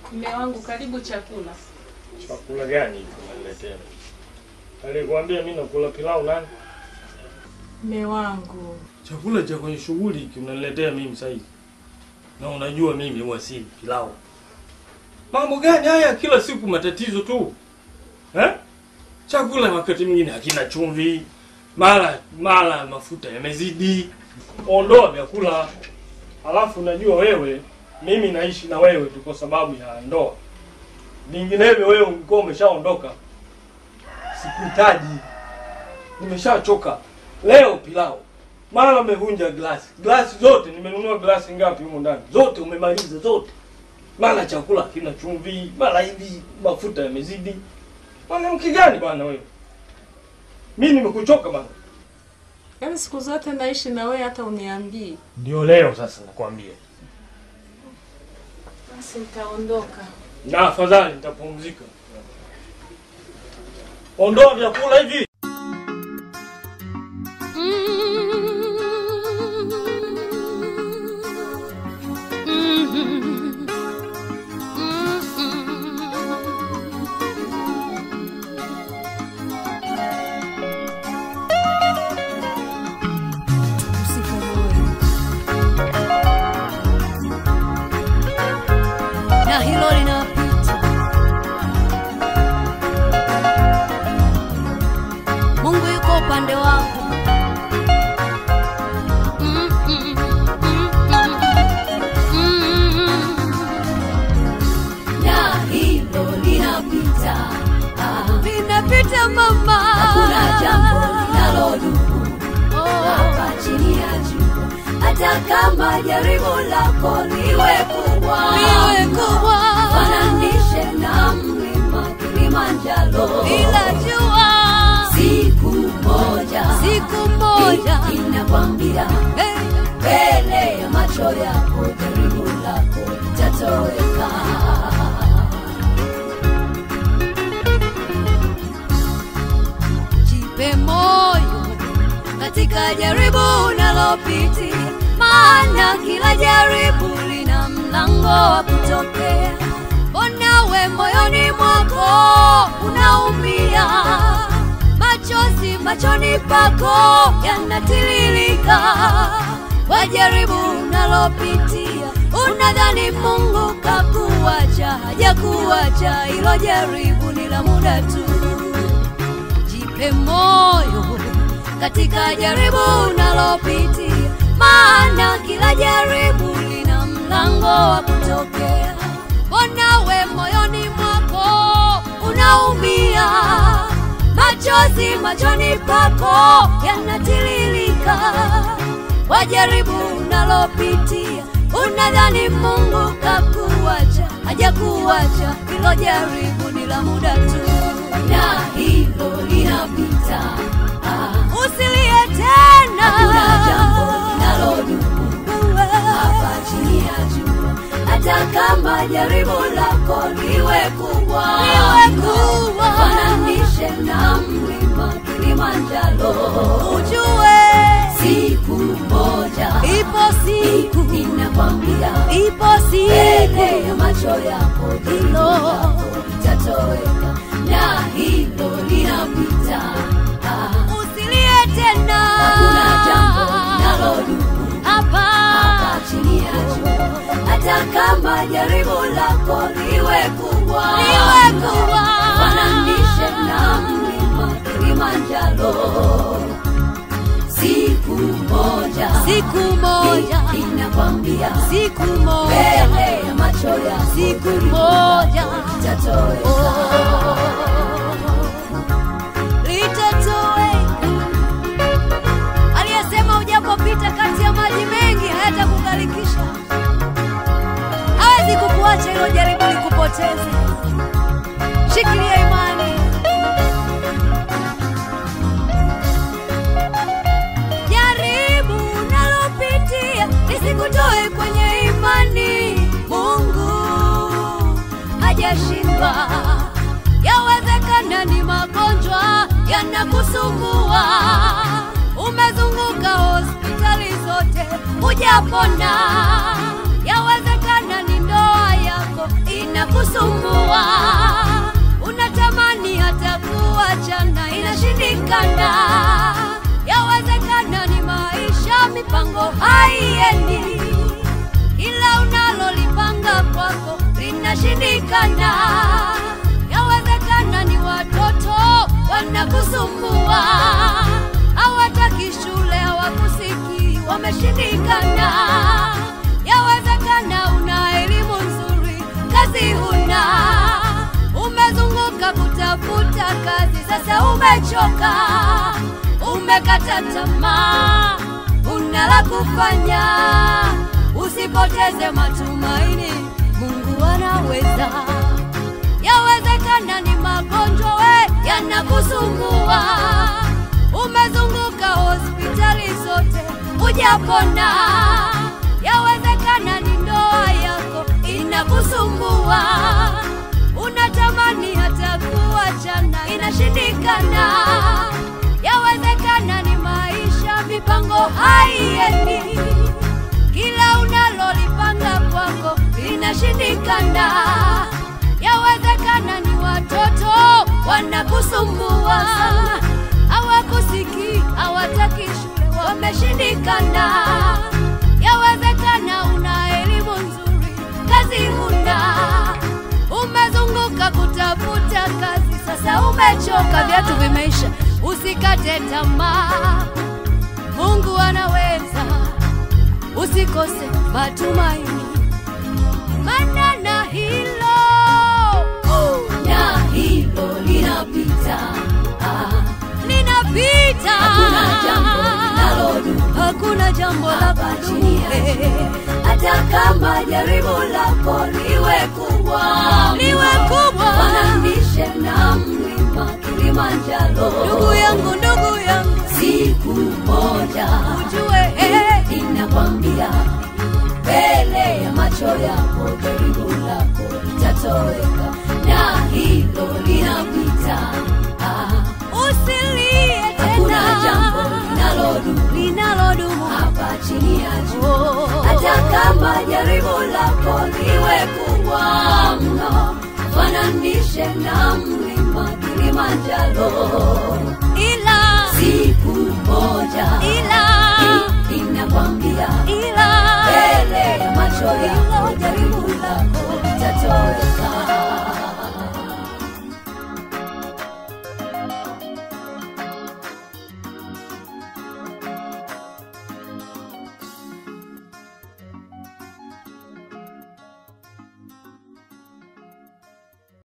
Mme wangu, karibu chakula. Chakula gani hicho unaniletea? Alikwambia mimi nakula pilau nani? Mme wangu, Chakula cha kwenye shughuli hiki unaniletea mimi sasa hivi. Na unajua mimi huwa si pilau. Mambo gani haya kila siku matatizo tu? Eh? Chakula wakati mwingine hakina chumvi. Mara mara mafuta yamezidi. Ondoa vyakula. Alafu unajua wewe mimi naishi na wewe tu kwa sababu ya ndoa. Vinginevyo wewe ungekuwa umeshaondoka. Sikuhitaji. Nimeshachoka. Leo pilau. Mara umevunja glasi. Glasi zote nimenunua glasi ngapi humo ndani? Zote umemaliza zote. Mara chakula kina chumvi, mara hivi mafuta yamezidi. Mwanamke gani bwana wewe? Mimi nimekuchoka bwana. yaani siku zote naishi na wewe hata uniambii. Ndio leo sasa nakwambia. Basi nitaondoka. Na afadhali nitapumzika. Ondoa vyakula hivi. na hilo linapita. Mungu yuko upande wako. Mm, mm, mm, mm, mm. Na hilo linapita. Ah, linapita mama, hakuna jambo linalodumu hapa chini ya jua, hata kama jaribu lako liwe kubwa, liwe kubwa, fananishe na mlima Kilimanjaro, ila jua siku moja, siku moja inakwambia mbele ya macho yako jaribu lako litatoweka. jipe moyo katika jaribu unalopitia, maana kila jaribu lina mlango wa kutokea. Mbona we moyoni mwako unaumia, machozi machoni pako yanatiririka kwa jaribu unalopitia, unadhani Mungu kakuacha, hajakuacha. Hilo jaribu ni la muda tu jipe moyo katika jaribu unalopitia, maana kila jaribu lina mlango wa kutokea. Mbona we moyoni mwako unaumia, machozi machoni pako yanatiririka kwa jaribu unalopitia, unadhani Mungu kakuacha, hajakuacha. Hilo jaribu ni la muda tu, na hilo linapita. Ah, usilie tena, hakuna jambo linalodumu hapa chini ya jua, hata kama jaribu lako liwe kubwa, liwe kubwa, fananishe na mlima Kilimanjaro, ujue siku moja, ipo siku, inakwambia ipo siku, mbele ya macho yako hilo litatoweka, na hilo linapita. Ah, usilie tena, hakuna jambo linalodumu hapa hapa chini ya jua, hata kama jaribu lako liwe kubwa, liwe kubwa, fananishe na mlima Kilimanjaro siku moja, siku moja inakwambia, siku moja mbele ya macho ya siku moja litatoweka, litatoweka. Aliyesema ujapopita kati ya maji mengi hayatakugarikisha, hawezi kukuacha hilo jaribu likupoteze. Shikilia imani. jaribu unalopitia lisikutoe kwenye imani. Mungu hajashindwa. Yawezekana ni magonjwa yanakusumbua, umezunguka hospitali zote hujapona. Yawezekana ni ndoa yako ina wanakusumbua, unatamani hata kuachana, inashindikana. Yawezekana ni maisha, mipango haiendi, ila unalolipanga kwako linashindikana. Yawezekana ni watoto wanakusumbua, hawataki shule, hawakusikii, wameshindikana. Yawezekana una elimu nzuri, kazi huna, umezunguka kutafuta kazi, sasa umechoka, umekata tamaa, una la kufanya, usipoteze matumaini, Mungu anaweza. Yawezekana ni magonjwa we yanakusumbua, umezunguka hospitali zote hujapona. Yawezekana ni ndoa yako inakusumbua, unatamani hata kuachana, inashindikana. Yawezekana ni maisha, mipango haiendi, kila unalolipanga kwako linashindikana. Yawezekana ni watoto wanakusumbua, hawakusikii, hawataki shule, wameshindikana. Yawezekana una elimu nzuri, kazi huna, umezunguka kutafuta kazi, sasa umechoka, viatu vimeisha. Usikate tamaa, Mungu anaweza, usikose matumaini maana na hilo na hilo linapita, ah, linapita. Hakuna jambo linalodumu, hakuna jambo la kudumu, hata kama jaribu lako liwe kubwa, liwe kubwa, fananishe na mlima Kilimanjaro. Ndugu yangu, ndugu yangu, siku moja ujue, eh, ninakwambia mbele ya macho yako jaribu lako litatoweka na hilo linapita. Ah, usilie tena, hakuna jambo linalodumu linalodumu hapa chini ya jua, hata kama jaribu lako liwe kubwa mno, fananishe na mlima Kilimanjaro, ila siku moja, ila